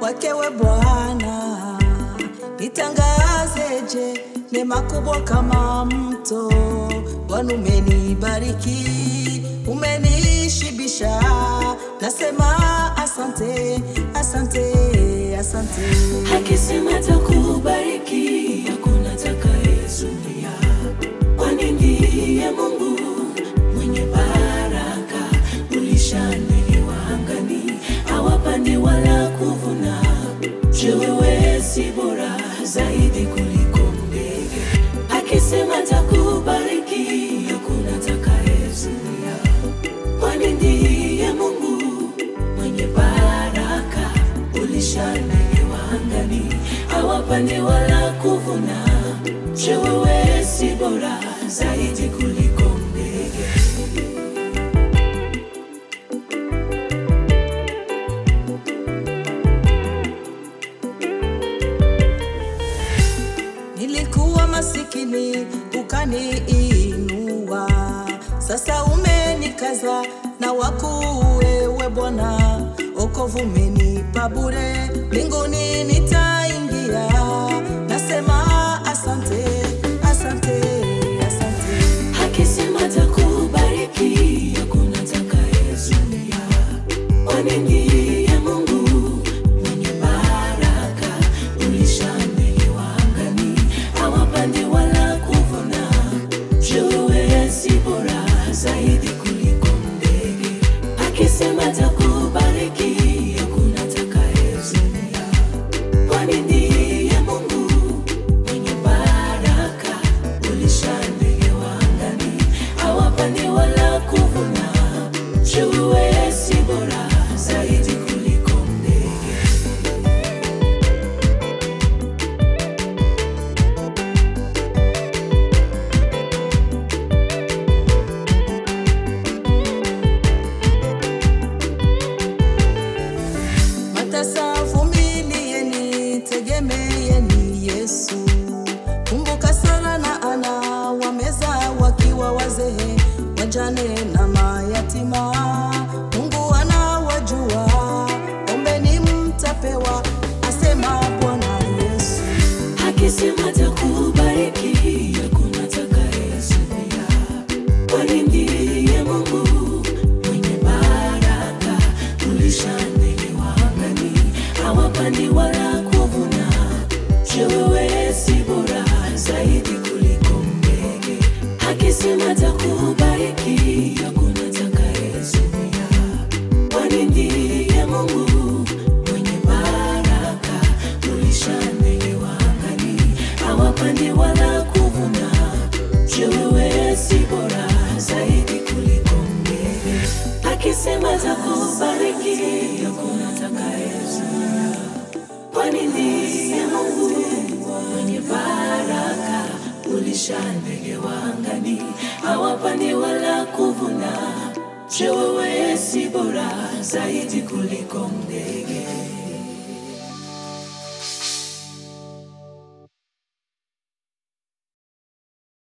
wakewe Bwana, nitangazeje neema kubwa kama mto. Bwana umenibariki, umenishibisha, nasema asante, asante, asante. Akisema takubariki, hakuna atakayezuia, kwani ndiye Mungu mwenye baraka. Ulisha ndege wa angani, hawapandi wala kuvuna. Je, wewe si bora zaidi kuliko ndege? Akisema takubariki, hakuna atakayezuia, kwani ndiye Mungu mwenye baraka. Ulisha ndege wa angani, hawapandi wala kuvuna. Je, wewe si bora zaidi kuliko ndege? Nilikuwa masikini ukaniinua, sasa umenikaza na wakuu wewe Bwana, okovu umenipa bure, mbinguni nitaingia. Nasema asante, asante, asante. Akisema takubariki, hakuna atakayezuia, kwani ndiye Mungu mwenye baraka. Ulisha ndege wa angani, hawapandi wala kuvuna. Je, wewe si bora zaidi kuliko ndege? Akisema takubariki, hakuna atakayezuia, kwani ndiye Mungu mwenye baraka. Ulisha ndege wa angani, hawapandi wala kuvuna. Je, wewe si bora zaidi kuliko ndege? Matasa vumilieni, tegemeeni Yesu. Kumbuka Sara na Ana wameza wakiwa wazee, wajane na mayatima. Mungu anawajua, ombeni mtapewa, asema Bwana Yesu. Akisema takubariki, hakuna atakayezuia, kwani ndiye Mungu mwenye baraka. Ulisha ndege wa angani, hawapandi wala kuvuna. Je, wewe si bora zaidi kuliko ndege? Akisema takubariki, hakuna atakayezuia, kwani ndiye Mungu mwenye baraka. Ulisha ndege wa angani, hawapandi wala kuvuna. Je, wewe si bora zaidi kuliko ndege? Akisema takubariki, hakuna atakayezuia, kwani ndiye Mungu mwenye baraka. Ulisha ndege wa angani, hawapandi wala kuvuna. Je, wewe si bora zaidi kuliko ndege?